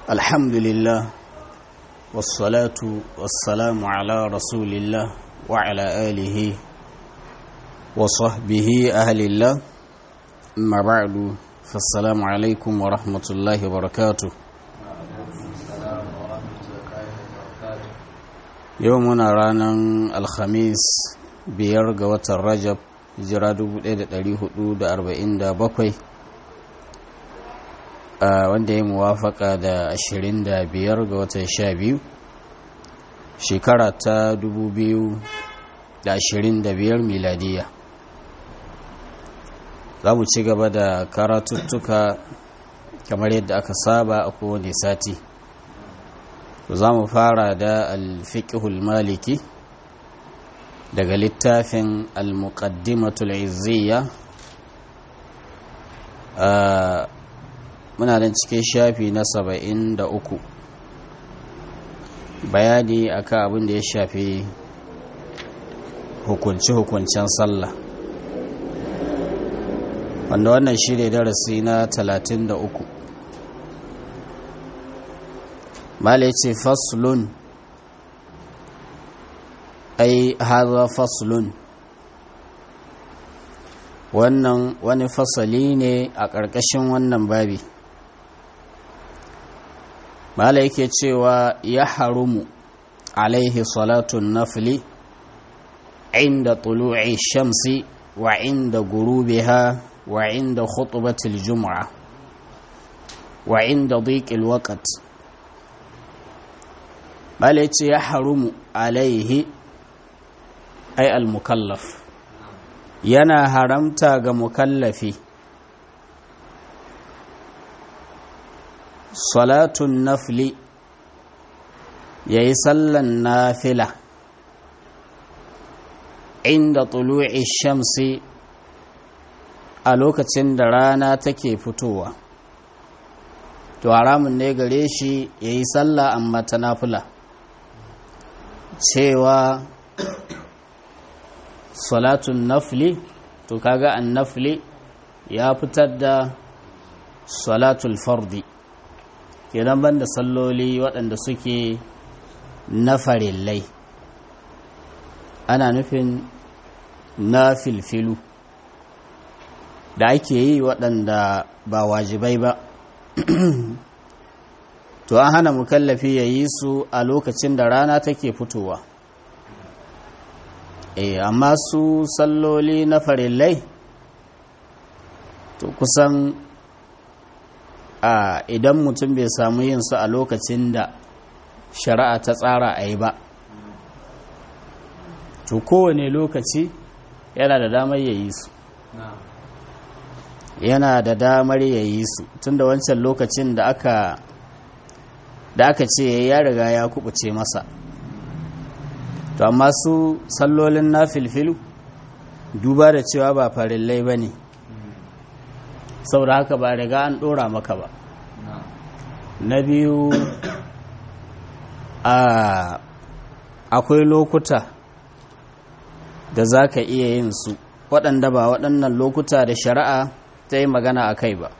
الحمد لله والصلاة والسلام على رسول الله وعلى آله وصحبه أهل الله أما بعد فالسلام عليكم ورحمة الله وبركاته يومنا رانا الخميس بيرغ وتر hijira 1447 wanda ya muwafaka da 25 ga watan 12 shekara ta 2025 miladiya za mu ci gaba da karatuttuka kamar yadda aka saba a kowane sati za mu fara da alfiƙihul maliki daga littafin al-muqaddimatul izziya muna nan cikin shafi na saba'in da uku bayani akan abin da ya shafi hukunci-hukuncen sallah wanda wannan shi ne darasi na talatin da uku mala ce faslun ai haza faslun wannan wani fasali ne a ƙarƙashin wannan babi mala yake cewa ya harumu alaihi salatun nafli inda tulu'i shamsi wa inda gurubiha wa inda khutbatil jum'a wa inda dhiqil waqt mala yace ya harumu alaihi ai al-mukallaf yana haramta ga mukallafi salatun nafli yayi sallan nafila inda tulu'i shamsi a lokacin da rana take fitowa to haramun ne gare shi yayi sallah amma ta nafila cewa salatun nafli to kaga an nafli ya fitar da salatul fardi kenan banda salloli waɗanda suke na farillai ana nufin na filfilu da ake yi waɗanda ba wajibai ba to an hana mukallafi ya yi su a lokacin da rana take fitowa eh amma su salloli na farillai to kusan a idan mutum bai samu yin su a lokacin da shari'a ta tsara a yi ba to kowane lokaci yana da damar ya yi su yana da damar ya yi su tun da wancan lokacin da aka da aka ce ya riga ya kubuce masa to amma su sallolin na filfilu duba da cewa ba farillai ba ne saboda haka ba riga an ɗora maka ba na biyu akwai lokuta da za ka iya yin su waɗanda ba waɗannan lokuta da shari'a ta yi magana a kai ba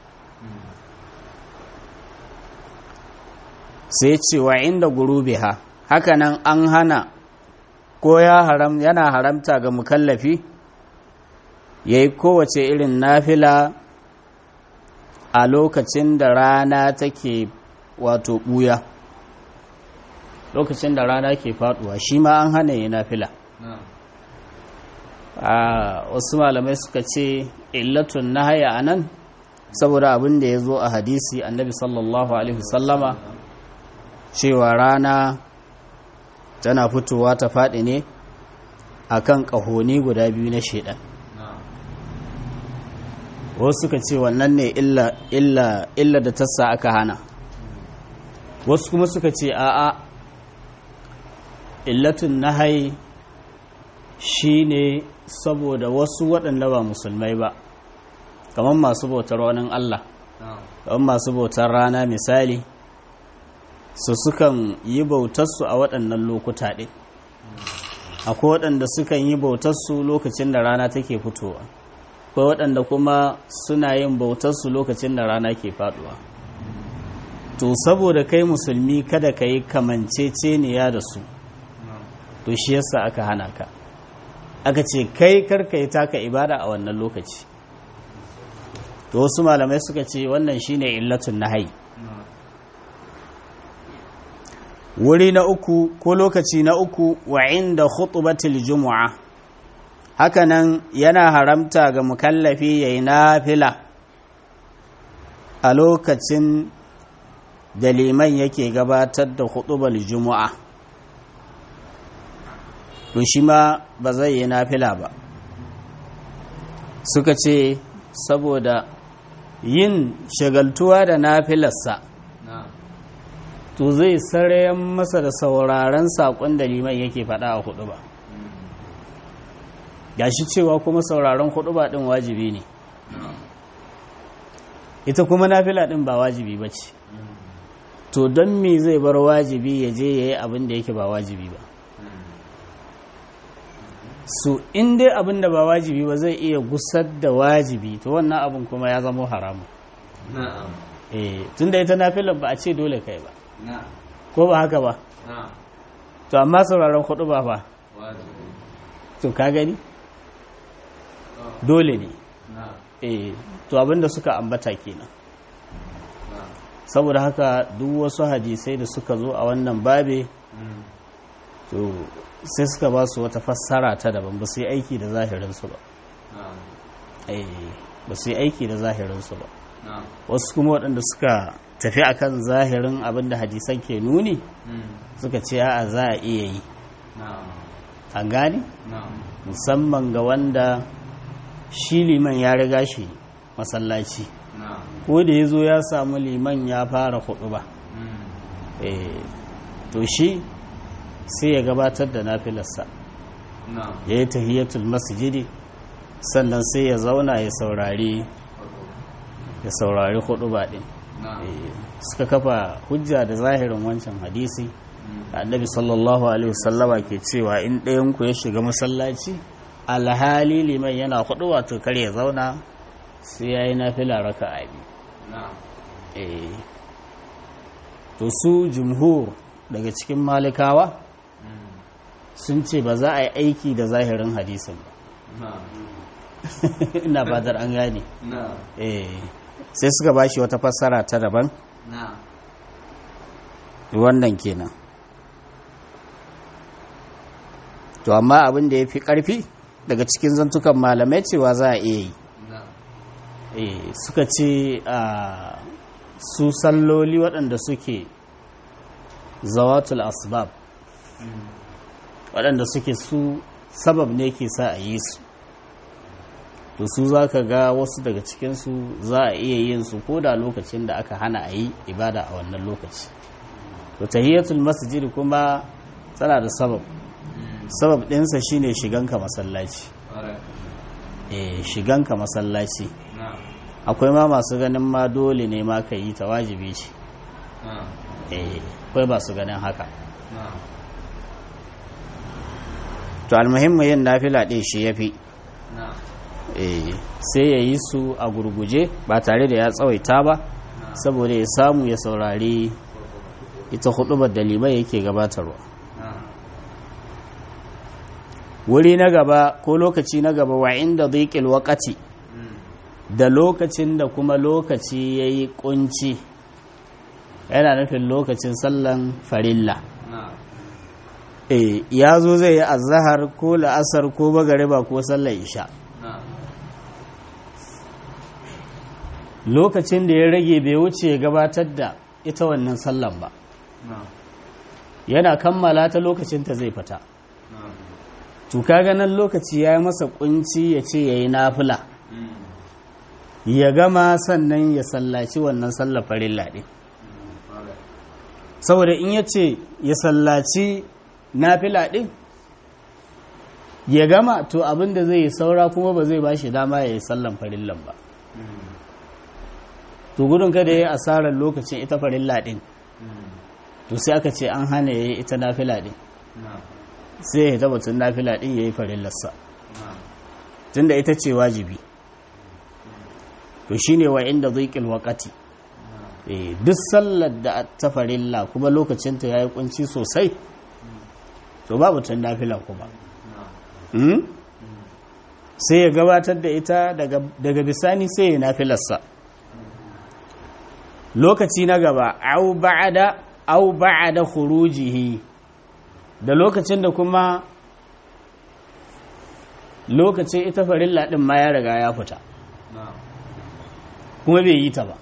sai cewa inda gurubiha hakanan an hana ko ya haram yana haramta ga mukallafi ya yi kowace irin nafila a lokacin da rana take wato ɓuya lokacin da rana ke faduwa shi ma an hana yi nafila a wasu malamai suka ce illatun na haya a nan saboda abin da ya zo a hadisi annabi sallallahu alaihi sallama cewa rana tana fitowa ta faɗi ne a kan ƙahoni guda biyu na shaidan wasu suka ce wannan ne illa da tassa aka hana wasu kuma suka ce a'a illatun nahai shi ne saboda wasu waɗanda ba musulmai ba kamar masu bautar wani Allah kamar masu bautar rana misali su sukan yi bautarsu a waɗannan lokuta ɗin akwai waɗanda sukan yi bautarsu lokacin da rana take fitowa akwai waɗanda kuma suna yin bautarsu lokacin da rana ke faɗuwa to saboda kai musulmi kada ka yi kamanceceniya da su to shi yasa aka hana ka aka ce kai karka yi taka ibada a wannan lokaci to wasu malamai suka ce wannan shine illatun nahai wuri na uku ko lokaci na uku wa inda khutbatil jumu'a hakanan yana haramta ga mukallafi yayi nafila a lokacin da liman yake gabatar da khutbar jumu'a to shi ma ba zai yi nafila ba suka ce saboda yin shagaltuwa da nafilarsa to zai sarayen masa da sauraren saƙon da liman yake faɗa a hudu ba gashi cewa kuma sauraron hudu ba ɗin wajibi ne ita kuma nafila ɗin ba wajibi ba ce to don me zai bar wajibi ya je ya yi abin da yake ba wajibi ba su in dai abin da ba wajibi ba zai iya gusar da wajibi to wannan abin kuma ya zama haramu eh tun da ita nafilar ba a ce dole kai ba ko ba haka ba to amma sauraron hudu ba ba to ka gani dole ne eh to abinda suka ambata kenan saboda haka duk wasu hadisai da suka zo a wannan babe to sai suka ba su wata fassara ta daban ba su yi aiki da zahirinsu ba ba su yi aiki da zahirinsu ba wasu kuma waɗanda suka tafi akan zahirin abin da hadisan ke nuni suka ce a za a iya yi an gane musamman ga wanda shi liman ya riga shi masallaci ko da ya zo ya samu liman ya fara hudu ba to shi sai ya gabatar da nafilarsa ya yi tahiyatul masjidi sannan sai ya zauna ya saurari ya saurari hudu ba din suka kafa hujja da zahirin wancan hadisi annabi sallallahu alaihi wasallama ke cewa in ɗayan ku ya shiga masallaci alhali liman yana hudu wato kar ya zauna sai ya yi nafila raka a biyu to su jumhur daga cikin malikawa sun ce ba za a yi aiki da zahirin hadisin ba ina badar an gane sai suka ba shi wata fassara ta daban wannan kenan to amma abin da ya fi ƙarfi daga cikin zantukan malamai cewa za a iya yi suka ce a su salloli waɗanda suke zawatul asbab waɗanda suke su sabab ne ke sa a yi su to su za ka ga wasu daga cikinsu za a iya yin su ko da lokacin da aka hana a yi ibada a wannan lokaci to tahiyatul masjid kuma tana da sabab sabab ɗinsa shine shiganka masallaci eh shiganka masallaci akwai ma masu ganin ma dole ne ma ka yi ta wajibi ce eh akwai ba su ganin haka to almuhimmu yin nafila ɗin shi ya fi sai ya yi su a gurguje ba tare da ya tsawaita ba saboda ya samu ya saurari ita hudubar da limai yake gabatarwa wuri na gaba ko lokaci na gaba wa inda dhiqil waqati da lokacin da kuma lokaci yayi kunci yana nufin lokacin sallan farilla eh ya zo zai yi azhar ko la'asar ko magariba ko sallar isha lokacin da ya rage bai wuce ya gabatar da ita wannan sallan ba yana kammala ta lokacin ta zai fita to kaga nan lokaci ya yi masa kunci ya ce ya yi nafila ya gama sannan ya sallaci wannan sallar farilla ɗin saboda in ya ce ya sallaci nafila ɗin ya gama to abin da zai yi saura kuma ba zai ba shi dama ya yi sallan farillan ba to gudun kada ya yi asarar lokacin ita farilla ɗin to sai aka ce an hana ya yi ita nafila ɗin sai ya tabbatun nafila ɗin ya yi farillarsa tunda ita ce wajibi to shi ne wa inda zuƙil waƙati duk sallar da ta farilla kuma lokacinta ya yi kunci sosai to babu tun nafila kuma sai ya gabatar da ita daga bisani sai ya nafilarsa lokaci na gaba au ba'ada au ba'ada khurujihi da lokacin da kuma lokacin ita farilla din ma ya riga ya fita kuma bai yi ta ba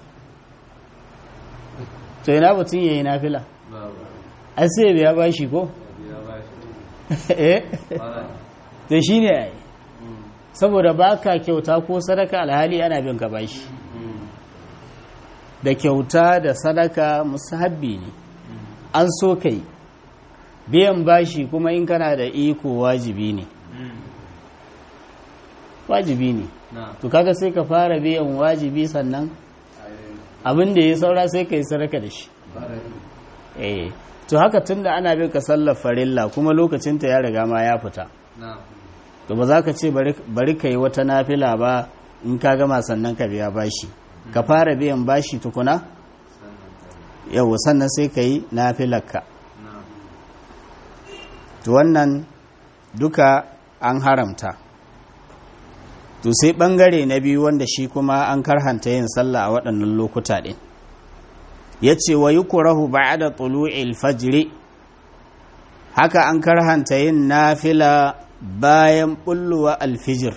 to yana batun yayi nafila ai sai ya bashi ko eh to shine ai saboda baka kyauta ko sadaka alhali ana bin ka bashi da kyauta da sadaka musahabbi ne an so kai biyan bashi kuma in kana da iko wajibi ne wajibi ne to kaga sai ka fara biyan wajibi sannan abin da ya saura sai ka yi sadaka da shi eh to haka tunda ana bin ka sallar farilla kuma lokacinta ya riga ma ya fita to ba za ka ce bari ka yi wata nafila ba in ka gama sannan ka biya bashi ka fara biyan bashi tukuna yau sannan sai ka yi nafilarka to wannan duka an haramta to sai bangare na biyu wanda shi kuma an karhanta yin sallah a waɗannan lokuta ɗin ya ce wa yi kurahu ba da tulu'il fajiri haka an karhanta yin nafila bayan ɓulluwa alfijir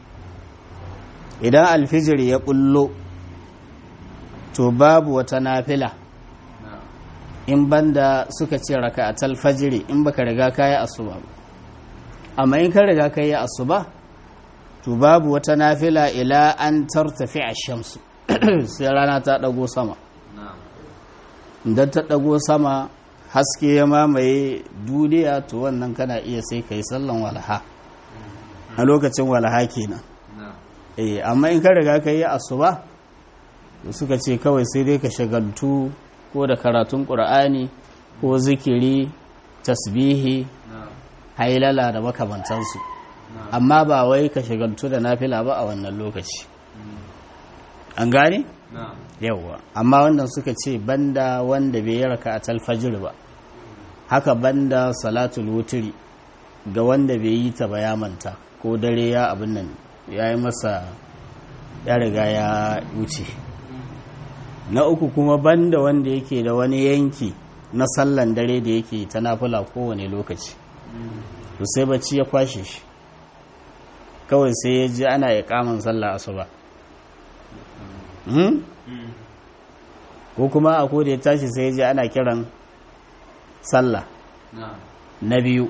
idan alfijir ya ɓullo to babu wata nafila in banda suka ce raka a talfajiri in baka riga kayi asuba ba amma in ka riga kayi asuba to babu wata nafila ila an tartafi a shamsu sai rana ta ɗago sama idan ta ɗago sama haske ya mamaye duniya to wannan kana iya sai ka yi sallan walaha a lokacin walaha kenan eh amma in ka riga ka yi asuba to suka ce kawai sai dai ka shagaltu ko da karatun ƙur'ani ko zikiri tasbihi hailala da makamantansu amma ba wai ka shagaltu da nafila ba a wannan lokaci an gane? yawwa amma wannan suka ce banda wanda bai raka a talfajir ba haka banda salatul wuturi ga wanda bai yi ta ba ya manta ko dare ya abin nan ya yi masa ya riga ya wuce na uku kuma banda wanda yake da wani yanki na sallan dare da yake ta nafula kowane lokaci to sai bacci ya kwashe shi kawai sai ya ji ana ya kamun sallah asuba ko kuma a koda ya tashi sai ya ji ana kiran sallah na biyu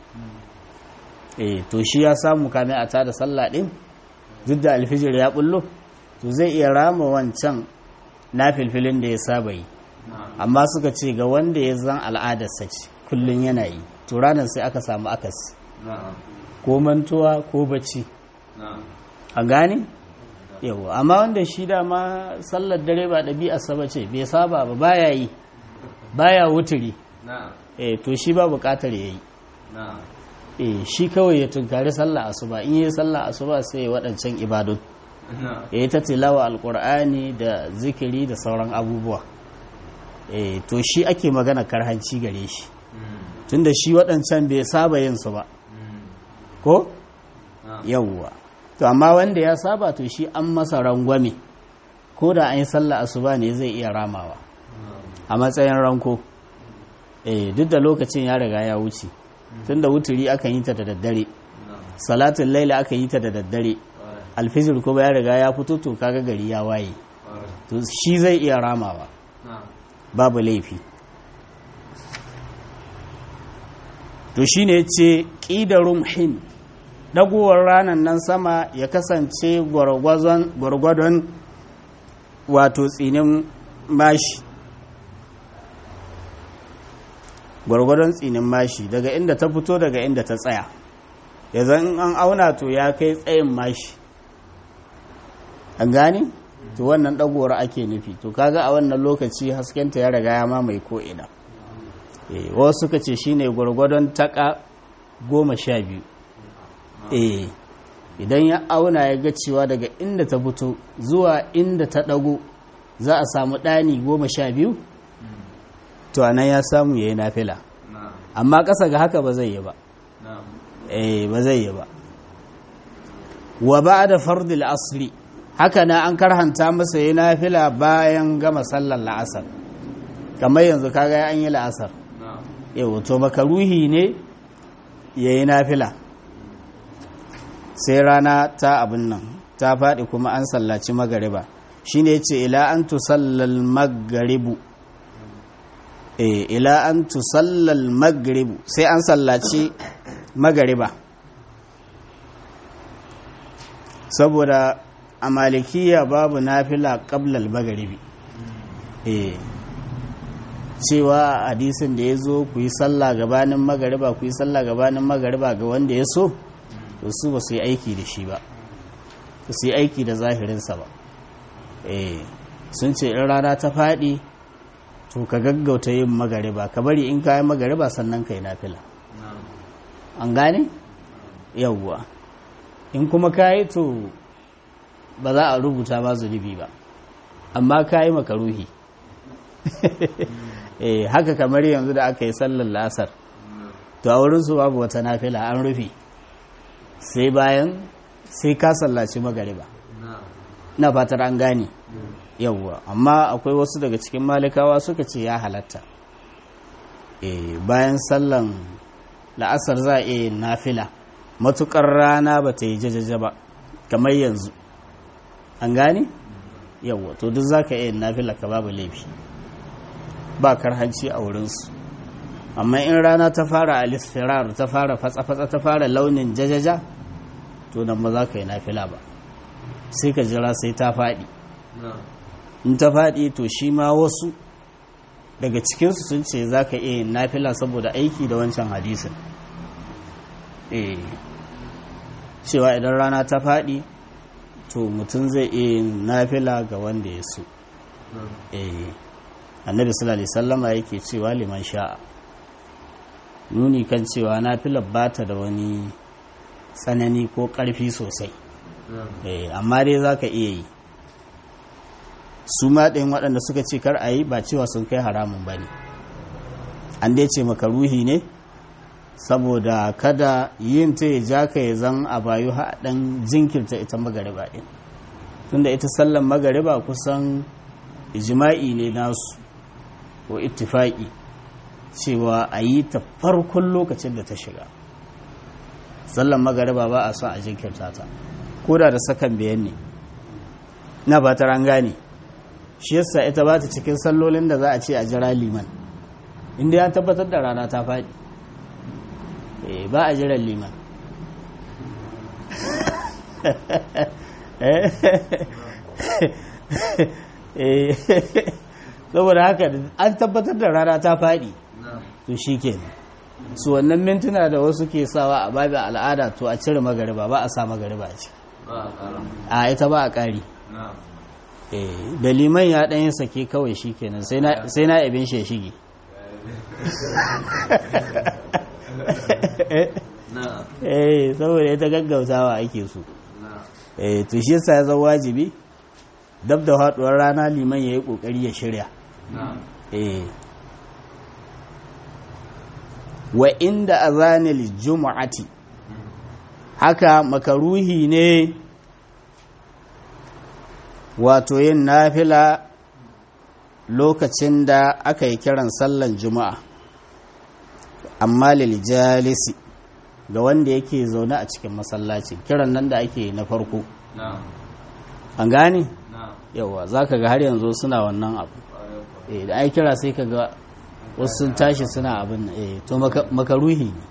eh to shi ya samu kame a tada sallah din duk da alfijir ya bullo to zai iya rama wancan na filfilin da ya saba yi amma suka ce ga wanda ya zan al'adarsa ce kullum yana yi to ranar sai aka samu akasi ko mantuwa ko bacci a gane yawa amma wanda shi dama sallar dare ba ɗabi'a saba ce bai saba ba baya yi baya wuturi eh to shi ba buƙatar ya yi eh shi kawai ya tunkari sallah asuba in yi sallah asuba sai ya waɗancan ibadun ya yi ta tilawa alƙur'ani da zikiri da sauran abubuwa eh to shi ake magana karhanci gare shi tunda shi waɗancan bai saba yin su ba ko yawwa to amma wanda ya saba to shi an masa rangwame ko da an yi sallah asuba ne zai iya ramawa a matsayin ranko eh duk da lokacin ya riga ya wuce tunda wuturi aka yi ta da daddare salatin laila aka yi ta da daddare alfijir kuma ya riga ya fito to kaga gari ya waye to shi zai iya ramawa babu laifi to shine yace qidarum hin dagowar ranar nan sama ya kasance gwargwadon wato tsinin mashi gwargwadon tsinin mashi daga inda ta fito daga inda ta tsaya ya zan an auna to ya kai tsayin mashi an gane to wannan dagowar ake nufi to kaga a wannan lokaci haskenta ya riga ya mamaye ko'ina wasu suka ce shine gwargwadon taka goma sha biyu eh idan ya auna ya ga cewa daga inda ta fito zuwa inda ta ɗago za a samu ɗani goma sha biyu to a nan ya samu ya yi nafila amma ƙasa ga haka ba zai yi ba eh ba zai yi ba wa ba da fardil asri haka na an karhanta masa yi nafila bayan gama sallar la'asar kamar yanzu kaga an yi la'asar yau to makaruhi ne ya yi nafila sai rana ta abin nan ta faɗi kuma an sallaci magariba shi ne ce ila an tusallal magaribu e ila an tusallal magaribu sai an sallaci magariba saboda a malikiya babu nafila qablal magaribi e cewa hadisin da ya zo ku yi sallah gabanin magariba ku yi sallah gabanin magariba ga wanda ya so to su ba su yi aiki da shi ba ba su yi aiki da zahirinsa ba eh sun ce in rana ta faɗi to ka gaggauta yin magariba ka bari in ka yi magariba sannan ka yi nafila an gane yawwa in kuma ka yi to ba za a rubuta ba zunubi ba amma ka yi makaruhi eh haka kamar yanzu da aka yi sallar la'asar to a wurinsu babu wata nafila an rufe sai bayan sai ka sallaci magariba na fatar an gane yawwa amma akwai wasu daga cikin malikawa suka ce ya halatta eh bayan sallan la'asar za a iya nafila matukar rana ba ta yi jajaja ba kamar yanzu an gane yawwa to duk za ka iya nafila ka babu laifi ba karhanci a wurinsu amma in rana ta fara alisfirar ta fara fatsa-fatsa ta fara launin jajaja to nan ba za ka yi nafila ba sai ka jira sai ta faɗi in ta faɗi to shi ma wasu daga cikinsu sun ce za ka iya yin nafila saboda aiki da wancan hadisin eh cewa idan rana ta faɗi to mutum zai iya yin nafila ga wanda ya so eh annabi sallallahu alaihi sallama yake cewa liman sha'a nuni kan cewa nafilar ba ta da wani tsanani ko ƙarfi sosai amma dai za ka iya yi su ɗin waɗanda suka ce kar a yi ba cewa sun kai haramun ba ne an dai ce makaruhi ne saboda kada yin ta ya ja ka ya zan a bayu haɗin jinkirta ita magariba ɗin tunda ita sallan magariba kusan jima'i ne nasu ko ittifaki cewa a yi ta farkon lokacin da ta shiga sallan magariba ba a son a jinkirta ta ko da da sakan biyan ne na fatar an gane shi yasa ita ba ta cikin sallolin da za a ce a jira liman inda ya tabbatar da rana ta faɗi ba a jiran liman saboda haka an tabbatar da rana ta faɗi to shi ke su wannan mintuna da wasu ke sawa a babin al'ada to a cire magariba ba a sa magariba ce a ita ba a ƙari da liman ya ɗanyen sake kawai shi kenan sai na abin shi shige eh saboda ita gaggautawa ake so eh to shi yasa ya zama wajibi dab da haduwar rana liman ya yi kokari ya shirya eh wa inda azanil jumu'ati haka makaruhi ne wato yin nafila lokacin da aka yi kiran sallan juma'a amma lil jalisi ga wanda yake zaune a cikin masallaci kiran nan da ake na farko an gane yawa za ka ga har yanzu suna wannan abu da ai kira sai ka ga wasu sun tashi suna abin eh to makaruhi ne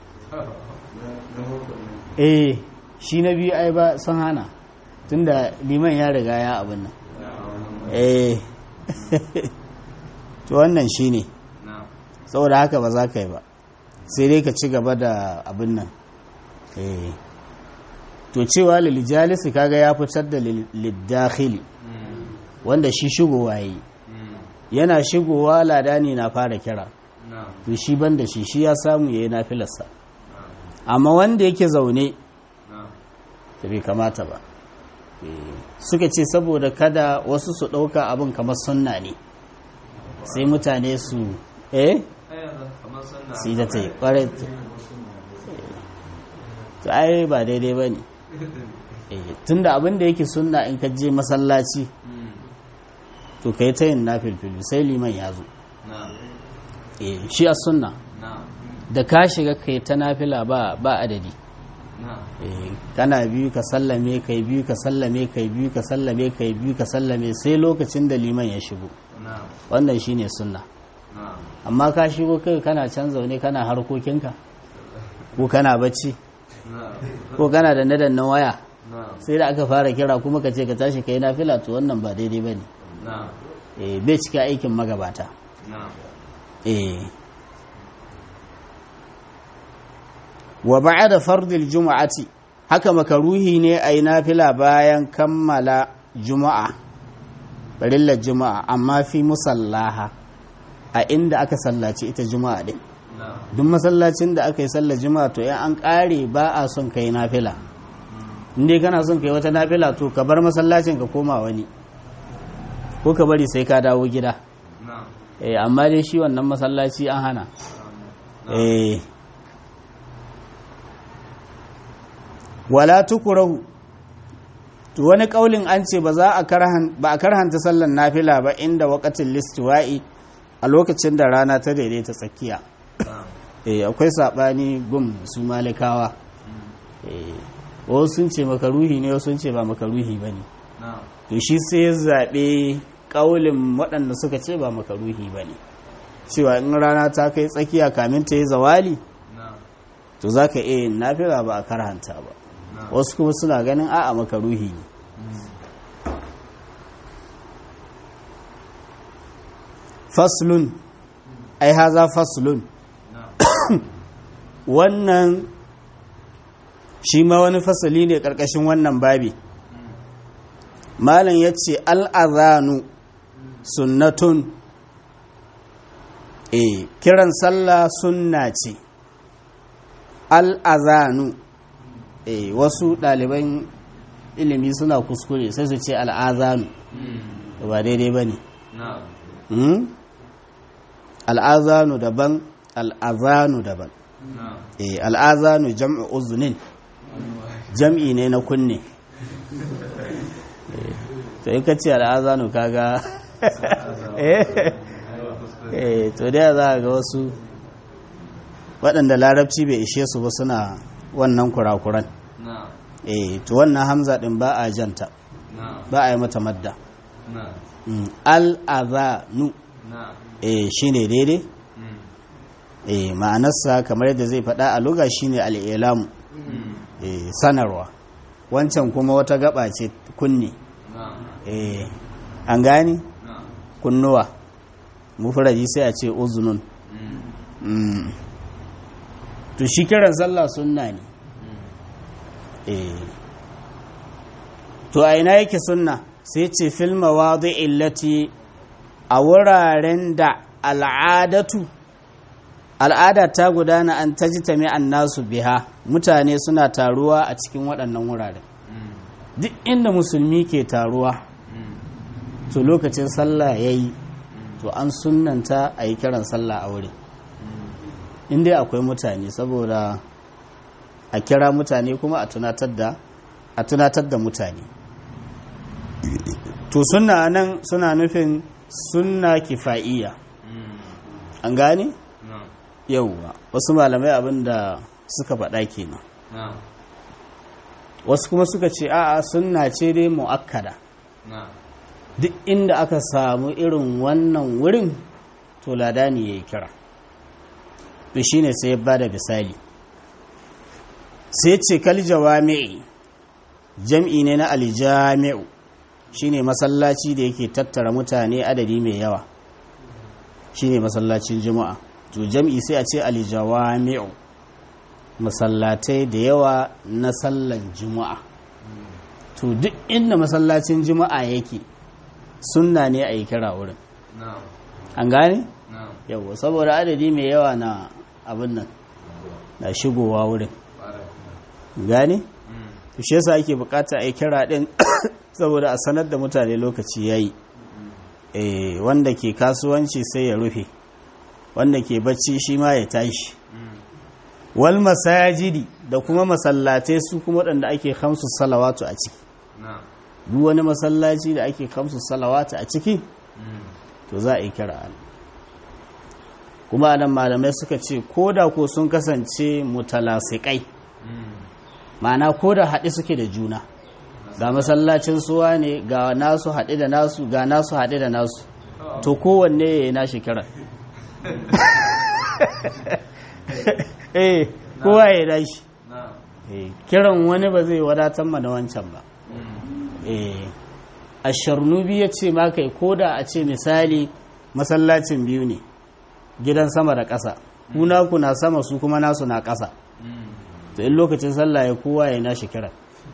eh shi na biyu ai ba sun hana tunda liman ya riga ya abin nan eh to wannan shi ne saboda haka ba za ka yi ba sai dai ka ci gaba da abin nan eh to cewa lilijalisi kaga ya fitar da liddakhili wanda shi shigowa yi yana shigowa ladani na fara kira to shi ban da shi shi ya samu ya yi nafilarsa amma wanda yake zaune da bai kamata ba suka ce saboda kada wasu su ɗauka abin kamar sunna ne sai mutane su eh su yi da ta yi ƙwarai to ai ba daidai ba ne tunda abin da yake sunna in ka je masallaci to ka yi ta yin nafilfilu sai liman ya zo shi a sunna da ka shiga ka yi ta nafila ba adadi kana biyu ka sallame kai biyu ka sallame kai biyu ka sallame kai biyu ka sallame sai lokacin da liman ya shigo wannan shine sunna amma ka shigo kai kana can zaune kana harkokinka ko kana bacci ko kana da nadan na waya sai da aka fara kira kuma ka ce ka tashi ka yi nafila to wannan ba daidai ba ne bai cika aikin magabata wa da fardil juma'ati haka makaruhi ne a yi nafila bayan kammala juma'a barillar juma'a amma fi musallaha a inda aka sallaci ita juma'a din duk masallacin da aka yi sallar juma'a to yan an kare ba a son ka yi nafila inda kana son ka yi wata nafila to ka bar masallacin ka koma wani ko ka bari sai ka dawo gida eh amma dai shi wannan masallaci an hana eh wala tukurahu to wani kaulin an ce ba za a karhan ba a karhanta sallan nafila ba inda waqatil listiwa'i a lokacin da rana ta daidaita tsakiya eh akwai sabani gum su malikawa eh wasu sun ce makaruhi ne wasu sun ce ba makaruhi bane to shi sai ya zabe kaulin waɗanda suka ce ba makaruhi bane cewa in rana ta kai tsakiya kamin ta yi zawali to zaka iya yin nafila ba a karhanta ba wasu kuma suna ganin a'a makaruhi ne faslun ai haza faslun wannan shi ma wani fasali ne ƙarƙashin wannan babi malam ya ce al'azanu sunnatun e kiran sallah sunna ce al'azanu e wasu ɗaliban ilimi suna kuskure sai su ce al'azanu ba daidai ba ne al'azanu daban al'azanu daban e al'azanu jam'i uzunin jam'i ne na kunne to yi kace al'azanu kaga eh to da za ga wasu waɗanda larabci bai ishe su ba suna wannan kurakuran eh to wannan hamza din ba a janta ba a yi mata madda al'azanu eh shine daidai eh ma'anarsa kamar yadda zai faɗa a luga shine al'ilamu eh sanarwa wancan kuma wata gaba ce kunni eh an gani kunnuwa mufradi sai a ce uzunun to shi kiran sallah sunna ne eh to a ina yake sunna sai ce fil mawadi'i illati a wuraren da al'adatu al'ada ta gudana an tajtami nasu biha mutane suna taruwa a cikin waɗannan wuraren duk inda musulmi ke taruwa to lokacin sallah yayi to an sunnanta a yi kiran sallah a wurin inda akwai mutane saboda a kira mutane kuma a tunatar da a tunatar da mutane to sunna nan suna nufin sunna kifa'iyya an gane yauwa wasu malamai abinda suka faɗa kenan wasu kuma suka ce a'a sunna ce dai mu'akkada duk inda aka samu irin wannan wurin to ladani ya yi kira to shine sai ya bada misali sai ce kal jawami'i jam'i ne na aljami'u shine masallaci da yake tattara mutane adadi mai yawa shine masallacin juma'a to jam'i sai a ce aljawami'u masallatai da yawa na sallan juma'a to duk inda masallacin juma'a yake sunna ne a yi kira wurin an gane? yawa saboda adadi mai yawa na abin nan na shigowa wurin gane? to shi yasa ake bukata a yi kira din saboda a sanar da mutane lokaci yayi eh wanda ke kasuwanci sai ya rufe wanda ke bacci shi ma ya tashi wal masajidi da kuma masallatai su kuma waɗanda ake kamsu salawatu a ciki duk wani masallaci da ake kamsu salawatu a ciki to za a yi kira an kuma anan malamai suka ce ko da ko sun kasance mutalasikai ma'ana ko da haɗe suke da juna ga masallacin suwa ne ga nasu haɗe da nasu ga nasu haɗe da nasu to kowanne ya yi nashi kiran eh kowa ya dashi kiran wani ba zai wadatar mana wancan ba eh asharnubi ya ce ma kai ko da a ce misali masallacin biyu ne gidan sama da ƙasa kuna ku na sama su kuma nasu na ƙasa to in lokacin sallah ya kowa ya nashi kiran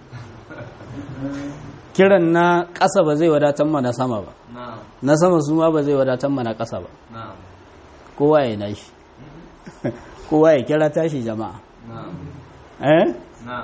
kiran na ƙasa ba zai wadatar mana sama ba na sama su ma ba zai wadatar mana ƙasa ba kowa ya nashi kowa ya kira tashi jama'a eh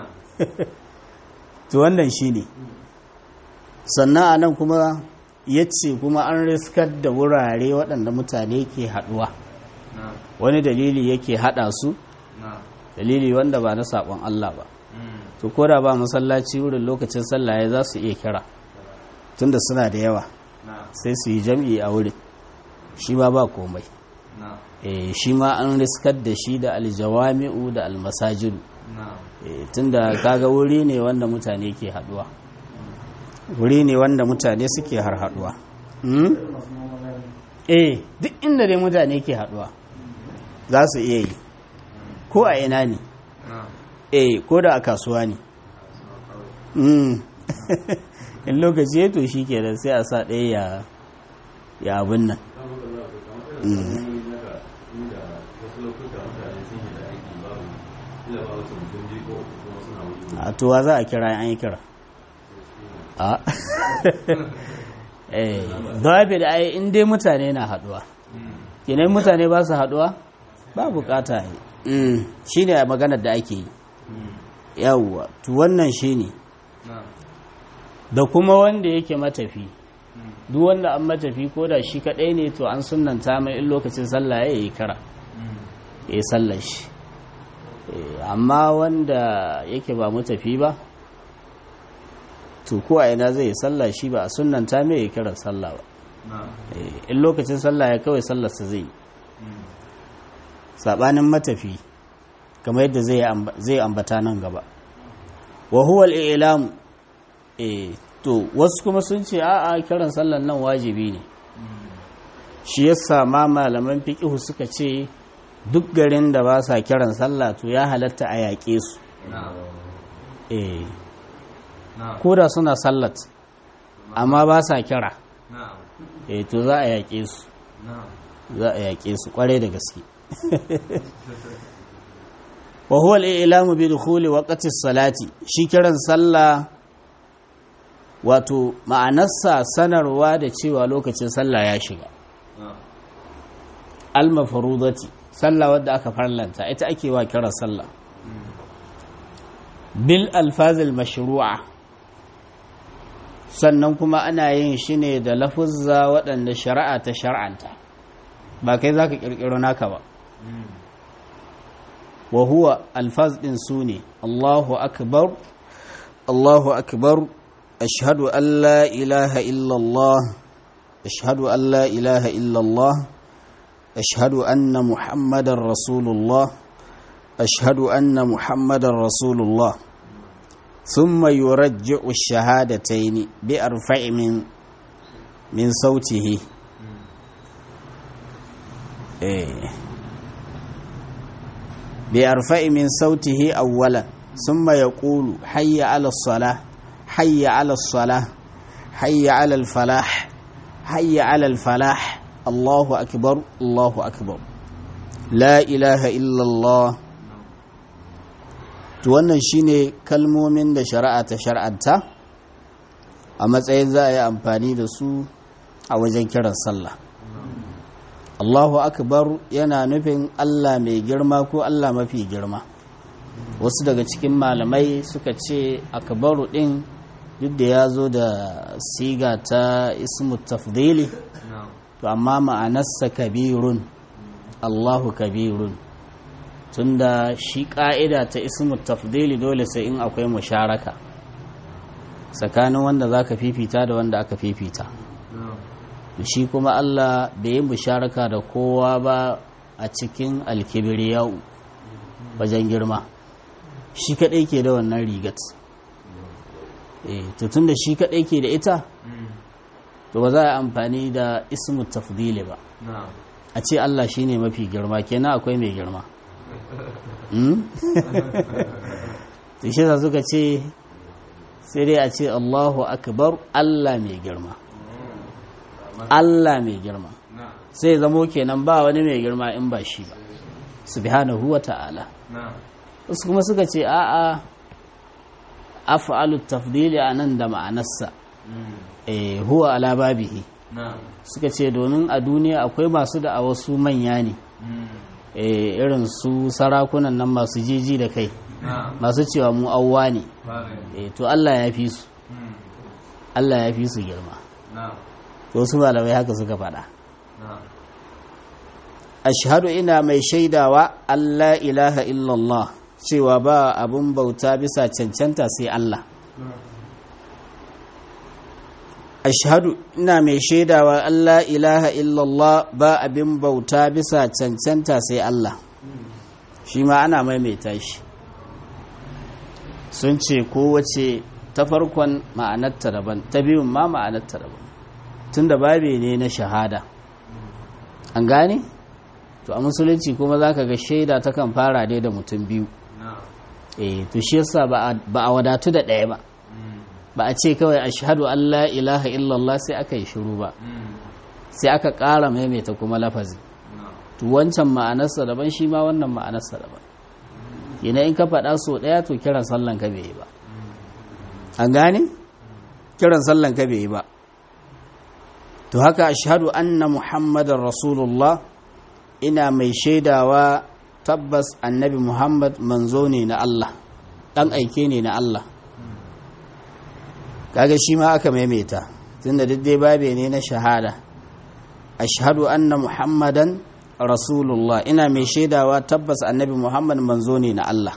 to wannan shine sannan a nan kuma ya ce kuma an riskar da wurare waɗanda mutane ke haɗuwa wani dalili yake haɗa su dalili wanda ba na saƙon Allah ba to ko da ba masallaci wurin lokacin sallaye za su iya kira tunda suna da yawa sai su yi jam'i a wurin shi ba ba komai e, shi ma an riskar da shi da aljawami'u da almasajidu e, tunda kaga wuri ne wanda mutane ke haɗuwa wuri ne wanda mutane suke har haɗuwa hmm? eh duk inda dai mutane ke haɗuwa za su iya yi ko a ina ne eh ko da a kasuwa ne in lokaci ya to shi ke da sai a sa ɗaya ya abin nan a towa za a kira an yi kira a eh zaɓi da ai in dai mutane na haɗuwa kenan mutane ba su haɗuwa ba bukata yi shi ne maganar da ake yi yawwa to wannan shi ne da kuma wanda yake matafi duk wanda an matafi ko da shi kaɗai ne to an sunanta mai in lokacin sallah ya yi kara ya yi sallar shi amma wanda yake ba matafi ba to ko a ina zai yi sallah shi ba a sunanta mai ya kira sallah ba in lokacin sallah ya kawai sallarsa zai yi sabanin matafi kamar yadda zai ambata nan gaba wa huwa al-i'lam eh to wasu kuma sun ce a'a kiran sallan nan wajibi ne shi yasa ma malaman fiqh suka ce duk garin da ba sa kiran sallah to ya halatta a yaƙe su eh ko da suna sallat amma ba sa kira eh to za a yaƙe su za a yaƙe su kware da gaske wa huwa al-i'lamu bi dukhuli waqti salati shi kiran sallah wato ma'anarsa sanarwa da cewa lokacin sallah ya shiga al-mafrudati sallah wadda aka farlanta ita ake wa kiran sallah bil alfazil mashru'a sannan kuma ana yin shi ne da lafuzza waɗanda shari'a ta shar'anta ba kai zaka kirkiro naka ba wa huwa alfaz din su ne Allahu akbar Allahu akbar ashhadu an la ilaha illallah ashhadu an la ilaha illallah ashhadu anna muhammadar rasulullah ashhadu anna muhammadar rasulullah ثم يرجع الشهادتين بأرفع من من صوته إيه بأرفع من صوته أولا ثم يقول حي على الصلاة حي على الصلاة حي على الفلاح حي على الفلاح الله أكبر الله أكبر لا إله إلا الله to wannan shine kalmomin da shari'a ta shar'anta a matsayin za a yi amfani da su a wajen kiran sallah Allahu akbar yana nufin Allah mai girma ko Allah mafi girma wasu daga cikin malamai suka ce akbaru din duk da ya zo da siga ta ismu tafdili to amma ma'anarsa kabirun allahu kabirun tunda shi ka'ida ta ismu tafdili dole sai in akwai musharaka tsakanin wanda za ka fifita da wanda aka fifita shi kuma allah bai yi musharaka da kowa ba a cikin alkibiriyau wajen girma shi kaɗai ke da wannan rigat to tun da shi kaɗai ke da ita to ba za a amfani da ismu tafdili ba a ce Allah shi ne mafi girma kenan akwai mai girma to shi za suka ce sai dai a ce Allahu akbar Allah mai girma Allah mai girma sai zamo kenan ba wani mai girma in ba shi ba subhanahu wa ta'ala wasu kuma suka ce a'a af'alu tafdili a nan da ma'anarsa eh huwa ala babihi suka ce domin a duniya akwai masu da a wasu manya ne irin su sarakunan nan masu jiji da kai masu cewa mu awwa ne to Allah ya fi su Allah ya fi su girma to su malamai haka suka faɗa ashhadu ina mai shaidawa Allah ilaha illallah cewa ba abun bauta bisa cancanta sai Allah ashhadu ina mai shaidawa Allah ilaha illallah ba abin bauta bisa cancanta sai Allah shi ma ana maimaita shi sun ce kowace ta farkon ma'anarta daban ta biyun ma ma'anarta daban tun da babe ne na shahada an gane to a musulunci kuma za ka ga shaida ta kan fara dai da mutum biyu eh to shi yasa ba a wadatu da ɗaya ba ba a ce kawai ashhadu an la ilaha illallah sai aka yi shiru ba sai aka ƙara maimaita kuma lafazi to wancan ma'anarsa daban shi ma wannan ma'anarsa daban yana in ka faɗa so ɗaya to kiran sallan ka bai yi ba an gane kiran sallan ka bai yi ba to haka ashhadu anna muhammadar rasulullah ina mai shaidawa tabbas annabi muhammad manzo ne na allah ɗan aike ne na allah kaga shi ma aka maimaita tunda duk dai babe ne na shahada ashhadu anna muhammadan rasulullah ina mai shaidawa tabbas annabi muhammad manzo ne na allah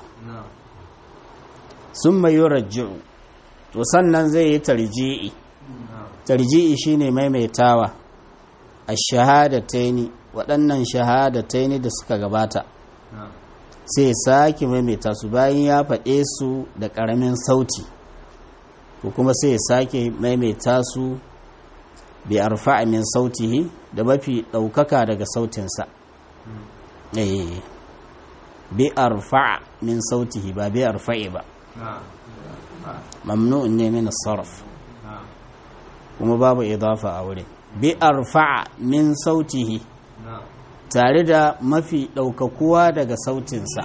sun mai yurajji'u to sannan zai yi tarji'i tarji'i shine maimaitawa a shahadataini waɗannan shahadataini da suka gabata sai sake maimaita su bayan ya faɗe su da ƙaramin sauti ko kuma sai sake maimaita su bi arfa'a min sautihi da mafi ɗaukaka daga sautinsa bi arfa'a min sautihi ba bi arfa'i ba mamnu'un ne min sarf kuma babu idafa a wurin bi arfa'a min sautihi tare da mafi ɗaukakuwa daga sautinsa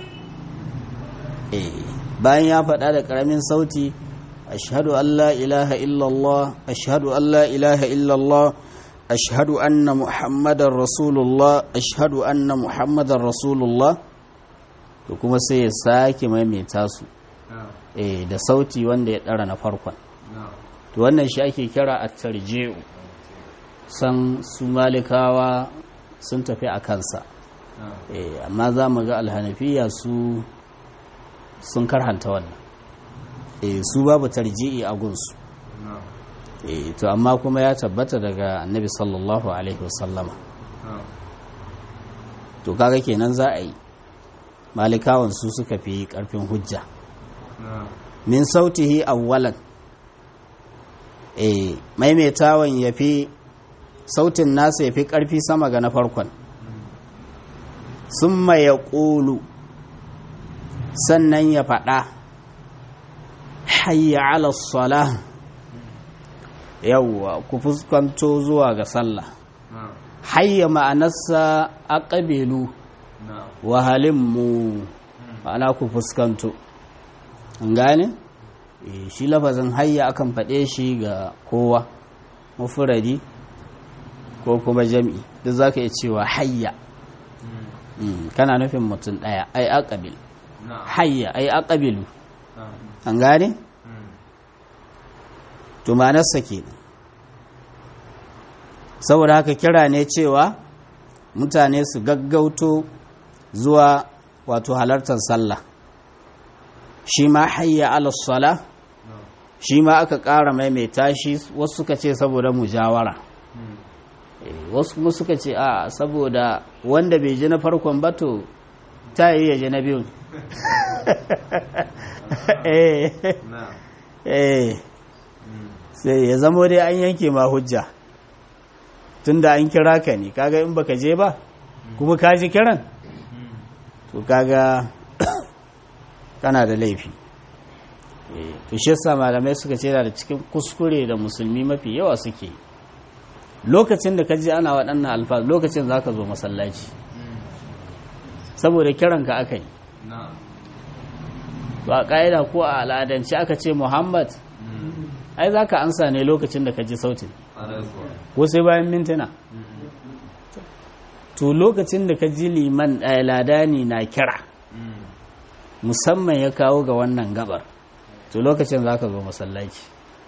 bayan ya faɗa da ƙaramin sauti ashhadu an la ilaha illallah ashhadu an la ilaha illallah ashhadu anna muhammadar rasulullah ashhadu anna muhammadar rasulullah to kuma sai ya sake maimaita su da sauti wanda ya ɗara na farkon to wannan shi ake kira a tarji'u san su malikawa sun tafi a kansa amma za mu ga alhanafiya su sun karhanta wannan su babu tarji'i a gunsu to amma kuma ya tabbata daga annabi sallallahu alaihi wasallama to kaga kenan za a yi malikawan su suka fi karfin hujja min sautihi awwalan eh maimaitawan ya fi sautin nasa ya fi ƙarfi sama ga na farkon sun ya ƙulu sannan ya faɗa hayya ala sala yawwa ku fuskanto zuwa ga sallah hayya ma'anarsa a ƙabilu wahalinmu ma'ana ku fuskanto an gane? shi lafazin hayya akan faɗe shi ga kowa mufuradi ko kuma jam'i duk za ka iya cewa hayya kana nufin mutum ɗaya ai aqabil hayya ai aqbilu an gane to ma'anarsa kenan saboda haka kira ne cewa mutane su gaggauto zuwa wato halartar sallah shi ma hayya ala sala shi ma aka ƙara maimaita shi wasu suka ce saboda mujawara wasu kuma suka ce a saboda wanda bai ji na farkon bato ta yi ya ji na biyun sai ya zamo dai an yanke ma hujja tunda an kira ka ne kaga in baka je ba kuma ka ji kiran to kaga kana da laifi to shi yasa malamai suka ce da cikin kuskure da musulmi mafi yawa suke lokacin da ka ji ana waɗannan alfaz lokacin za ka zo masallaci saboda kiran ka aka yi ba ƙa'ida ko a al'adance aka ce muhammad ai za ka ansa ne lokacin da ka ji sautin ko sai bayan mintuna to lokacin da ka ji liman ladani na kira musamman ya kawo ga wannan gabar to lokacin za ka zo masallaci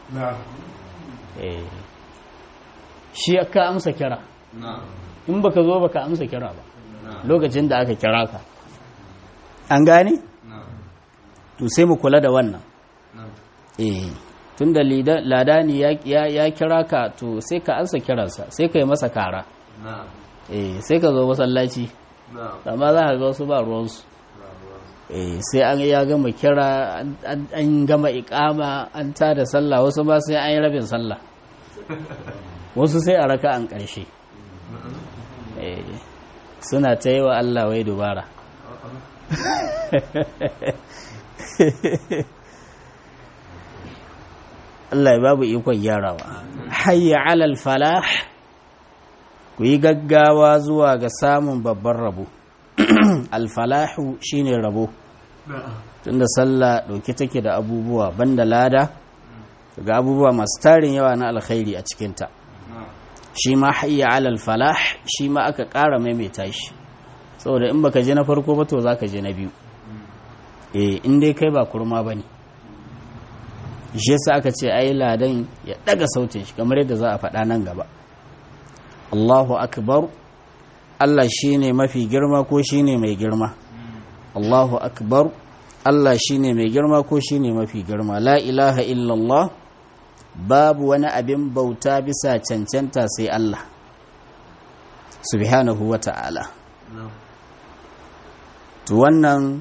shi ka amsa kira in baka zo baka amsa kira ba lokacin da aka kira ka an gane to sai mu kula da wannan eh tunda ladani ya kira ka to sai ka ansa kiransa sai ka yi masa kara eh sai ka zo masallaci amma za ka ga wasu ba ruwansu eh sai an ya gama kira an gama ikama an ta da sallah wasu ba sai an yi rabin sallah wasu sai a raka an ƙarshe suna ta yi wa Allah wai dubara Allah ya babu ikon gyarawa hayya alal falah ku yi gaggawa zuwa ga samun babban rabo alfalahu shine rabo tunda sallah ɗauki take da abubuwa banda lada ga abubuwa masu tarin yawa na alkhairi a cikinta shi ma hayya alal falah shi ma aka ƙara maimaita shi saboda in baka je na farko ba to zaka je na biyu eh in dai kai ba kurma bane shi yasa aka ce ai ladan ya daga sautin shi kamar yadda za a faɗa nan gaba Allahu akbar Allah shine mafi girma ko shine mai girma Allahu akbar Allah shine mai girma ko shine mafi girma la ilaha illallah babu wani abin bauta bisa cancanta sai Allah subhanahu wa ta'ala to wannan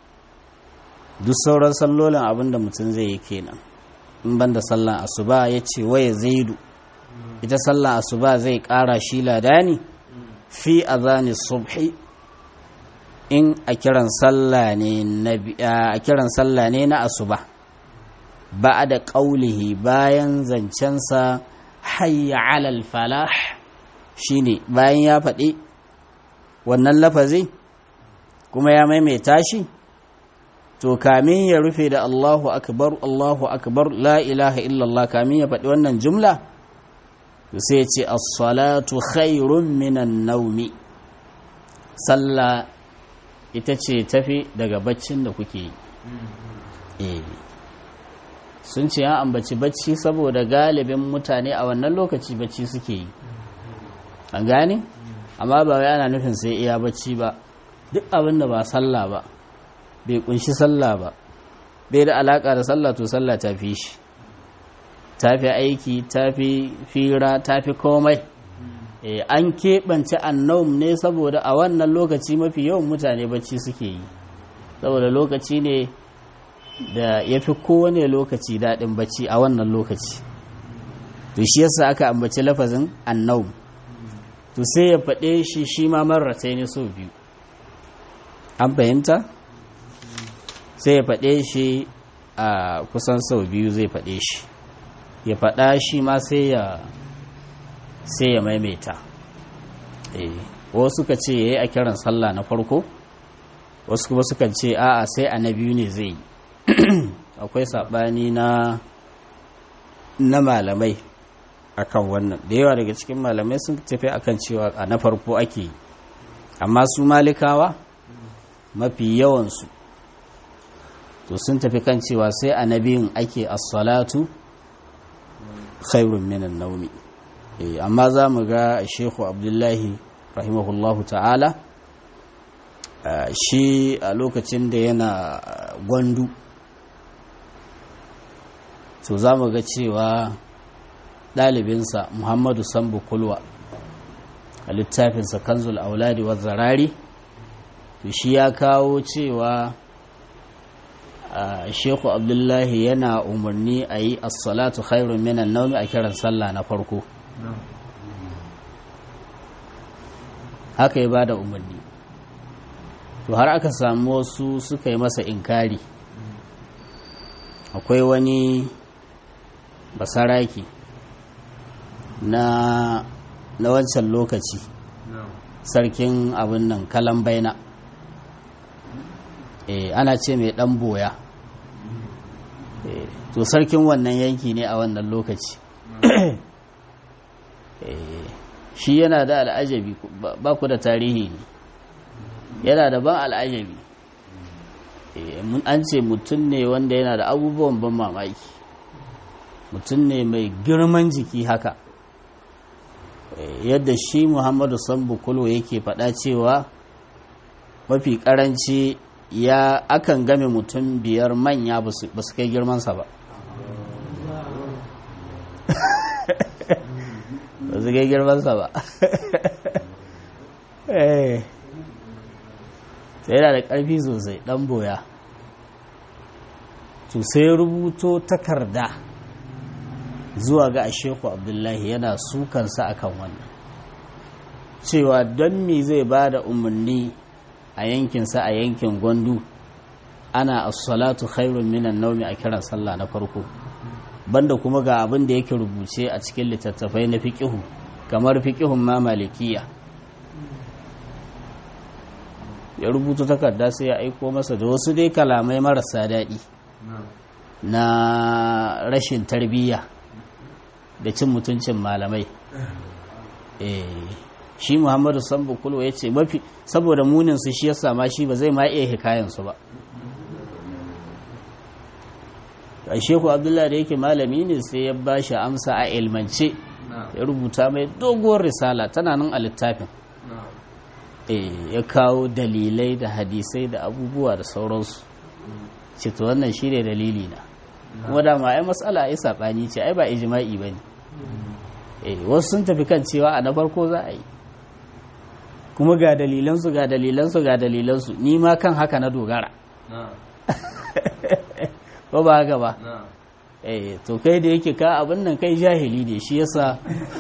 duk sauran sallolin abinda mutum zai yi kenan in banda sallan asuba ya ce waye zaidu ita sallan asuba zai kara shi ladani fi azani subhi in a kiran sallah ne na a kiran sallah ne na asuba ba da ƙaulihi bayan zancensa hayya alal falah shine bayan ya faɗi wannan lafazi kuma ya maimaita shi to kamin ya rufe da Allahu akbar Allahu akbar la ilaha illallah kamin ya faɗi wannan jumla to sai ya ce as-salatu khairun minan naumi sallah ita ce tafi daga baccin da kuke yi eh sun ce an ambaci bacci saboda galibin mutane a wannan lokaci bacci suke yi an gane amma ba wai ana nufin sai iya bacci ba duk abin da ba sallah ba bai kunshi sallah ba bai da alaka da sallah to sallah ta fi shi ta fi aiki ta fi fira ta fi komai an keɓance annaum ne saboda a wannan lokaci mafi yawan mutane bacci suke yi saboda lokaci ne da ya fi kowane lokaci daɗin bacci a wannan lokaci to shi yasa aka ambaci lafazin annaum to sai ya faɗe shi shi ma marrata ne so biyu an fahimta sai ya faɗe shi a kusan sau biyu zai faɗe shi ya faɗa shi ma sai ya sai ya maimaita wasu suka ce ya yi a kiran sallah na farko wasu kuma suka ce a'a sai a na biyu ne zai yi akwai saɓani na na malamai akan wannan da yawa daga cikin malamai sun tafi akan cewa a na farko ake yi amma su malikawa mafi yawansu to sun tafi kan cewa sai a nabiyin ake as-salatu khairun minan naumi amma za mu ga shehu abdullahi rahimahullahu ta'ala shi a lokacin da yana gwandu to za mu ga cewa ɗalibinsa muhammadu sambu kulwa a littafinsa kanzul auladi wa zarari to shi ya kawo cewa sheku abdullahi yana umarni a yi assalatu khairun minan naumi a kiran sallah na farko haka ya ba da umarni to har aka samu wasu suka yi masa inkari akwai wani basaraki na na wancan lokaci sarkin abin nan kalan baina e, ana ce mai dan boya e, to sarkin wannan yanki ne a wannan lokaci e, shi yana da al'ajabi ba ku da tarihi ne yana da ban al'ajabi an ce mutum ne wanda yana da abubuwan ban mamaki mutum ne mai girman jiki haka yadda shi muhammadu sambu kulo yake faɗa cewa mafi ƙaranci ya akan game mutum biyar manya ba su kai girmansa ba ba su kai girmansa ba sai yana da ƙarfi sosai ɗan boya to sai rubuto takarda zuwa ga asheku abdullahi yana sukansa akan wannan cewa don me zai ba da umarni a yankinsa a yankin gwandu ana as-salatu khairun minan naumi a kiran sallah na farko banda kuma ga abin da yake rubuce a cikin littattafai na fiqihu kamar fiqihun ma malikiya ya rubuta takarda sai ya aiko masa da wasu dai kalamai marasa daɗi na rashin tarbiyya da cin mutuncin malamai shi muhammadu sambu kulwa ya ce mafi saboda muninsu shi ya sama shi ba zai ma iya hikayensu ba a sheku abdullahi da yake malami ne sai ya ba shi amsa a ilmance ya rubuta mai doguwar risala tana nan a littafin ya kawo dalilai da hadisai da abubuwa da sauransu ce to wannan shi ne dalili na kuma dama ai matsala ai saɓani ce ai ba ijima'i ba ne wasu sun tafi kan cewa a na farko za a yi kuma ga dalilansu ga dalilansu ga dalilansu ni ma kan haka na dogara ko ba haka ba eh to kai da yake ka abin nan kai jahili ne shi yasa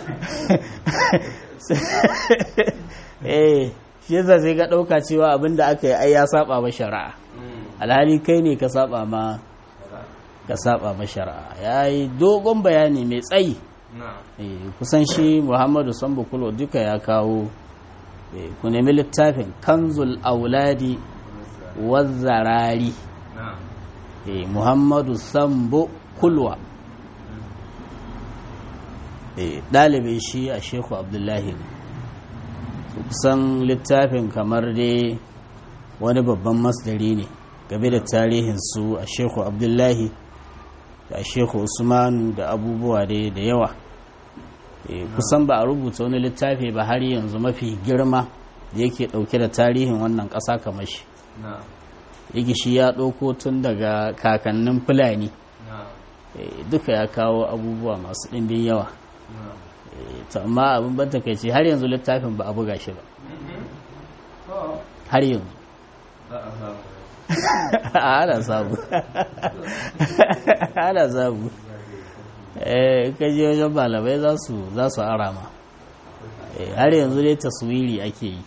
eh shi yasa sai ka ɗauka cewa abin da aka yi ai ya saba ma shari'a alhali kai ne ka saba ma ka saba ma shari'a ya yi dogon bayani mai tsayi kusan shi muhammadu sambu kulo duka ya kawo ku nemi littafin kanzul auladi wazzarari muhammadu sambu kulwa ɗalibin shi a sheku abdullahi ne kusan littafin kamar dai wani babban masdari ne game da tarihinsu a sheku abdullahi da sheku usmanu da abubuwa dai da yawa kusan ba a rubuta wani littafi ba har yanzu mafi girma da yake dauke da tarihin wannan ƙasa kamar shi yake shi ya ɗauko tun daga kakannin fulani duka ya kawo abubuwa masu ɗimbin yawa amma abin ban takaici har yanzu littafin ba a buga shi ba har yanzu ana sabu ana sabu kaji wajen malamai za su arama har yanzu dai taswiri ake yi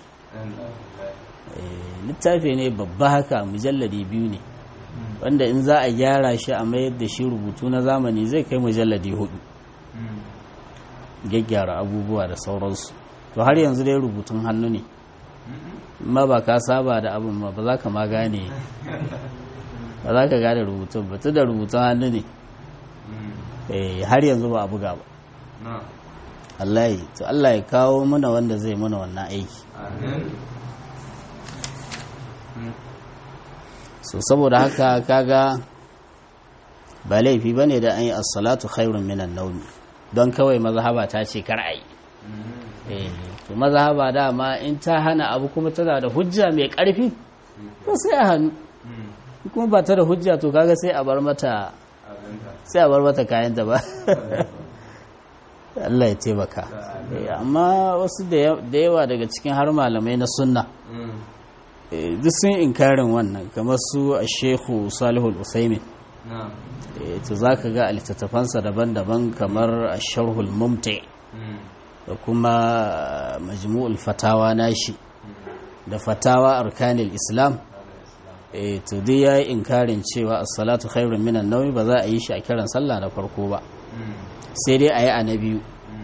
littafi ne babba haka mujalladi biyu ne wanda in za a gyara shi a mayar da shi rubutu na zamani zai kai mujalladi hudu gyaggyara abubuwa da sauransu to har yanzu dai rubutun hannu ne ma ba ka saba da abin ma ba za ka ma gane ba za ka gane rubutun ba da rubutun hannu ne har yanzu ba a buga ba Allah yi to Allah ya kawo mana wanda zai mana wannan aiki so saboda haka kaga ba laifi ba ne da an yi assalatu khairun minan naumi don kawai mazhaba ta ce kar a yi to mazhaba dama in ta hana abu kuma tana da hujja mai karfi to sai a hannu kuma ba ta da hujja to kaga sai a bar mata sai a bar mata kayan da ba Allah ya taimaka amma wasu da yawa daga cikin har malamai na sunna duk sun inkarin wannan kamar su a shehu salihul usaimin to za ka ga littattafansa daban-daban kamar a sharhul mumti da kuma majmu'ul fatawa nashi da fatawa arkanil islam to dai ya yi inkarin cewa as-salatu khairun minan nawmi ba za a yi shi a kiran sallah na farko ba sai dai a yi a na biyu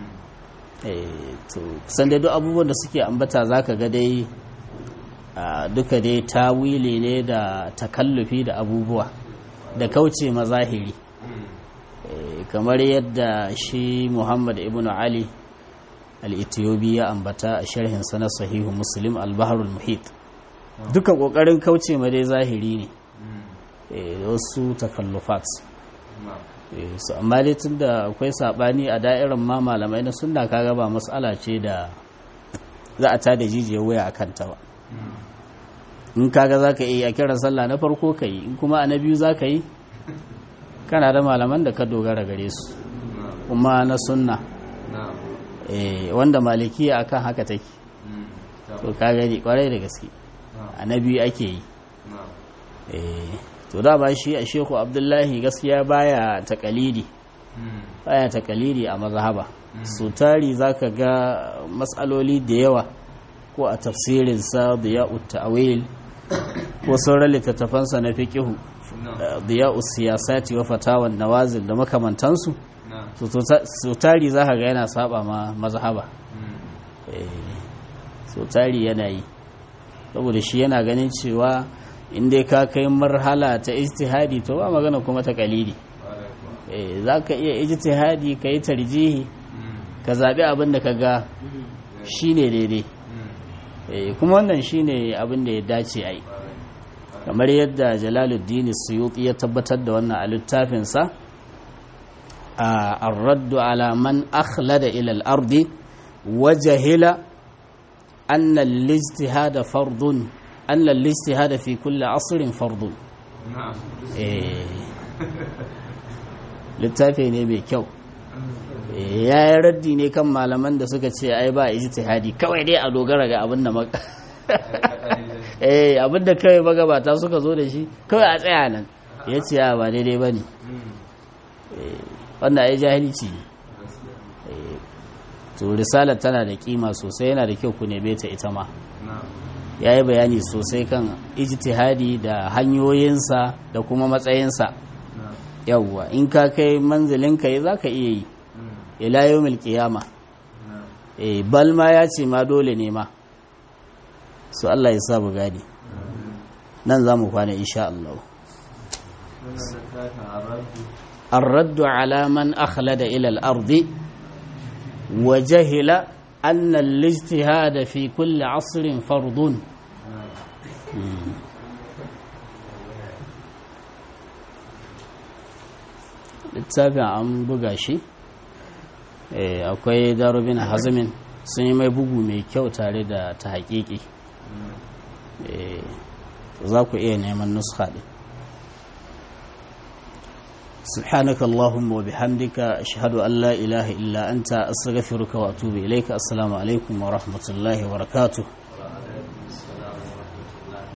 to kusan dai duk abubuwan da suke ambata za ka ga dai duka dai tawili ne da takallufi da abubuwa da kauce mazahiri kamar yadda shi muhammad ibn ali al-ethiopi ya ambata a sharhinsa na sahihu muslim al-baharul muhit duka kokarin kauce ma dai zahiri ne wasu takallufat su amma dai tun da akwai sabani a da'irar ma malamai na sunna kaga ba matsala ce da za a tada jijiyar waya a kanta ba in kaga za ka yi a kiran sallah na farko ka yi in kuma a na biyu za ka yi kana da malaman da ka dogara gare su kuma na sunna wanda malikiya akan haka take to ka gani kwarai da gaske a na biyu ake yi to da ba shi a shehu abdullahi gaskiya baya takalidi baya takalidi a mazhaba su tari zaka ga matsaloli da yawa ko a tafsirinsa diya'u ta'wil ko sauran littattafansa na fiqihu diya'u siyasati wa fatawan nawazil da makamantansu su tari zaka ga yana saba ma mazhaba su tari yana yi saboda shi yana ganin cewa in dai ka kai marhala ta ijtihadi to ba magana kuma ta kalili za ka iya ijtihadi ka yi tarjihi ka zaɓi abin da ka ga shi ne daidai kuma wannan shi ne abin da ya dace a yi kamar yadda jalaluddin suyuti ya tabbatar da wannan a littafinsa a arraddu ala man akhlada ila al-ardi wa jahila anna al-ijtihada fardun أن الاجتهاد في كل عصر فرض littafi ne mai kyau ya yi raddi ne kan malaman da suka ce ai ba ijtihadi kawai dai a dogara ga abin da eh abin da kawai magabata suka zo da shi kawai a tsaya nan ya ce ya ba daidai ba ne wanda ai jahilci ne to risalar tana da kima sosai yana da kyau ku neme ta ita ma ya yi bayani sosai kan ijtihadi da hanyoyinsa da kuma matsayinsa yawwa in ka kai manzilin ka za ka iya yi ila yawmil qiyama eh bal ma ya ce ma dole ne ma su Allah ya sa mu gani nan za mu kwana insha Allah الرد على من أخلد إلى الأرض وجهل أن الاجتهاد في كل عصر فرض littafin an buga shi akwai darubin hazimin sun yi mai bugu mai kyau tare da ta haƙiƙi za ku iya neman nuska ɗin سبحانك اللهم وبحمدك أشهد أن لا إله إلا أنت أستغفرك وأتوب إليك السلام عليكم ورحمة الله وبركاته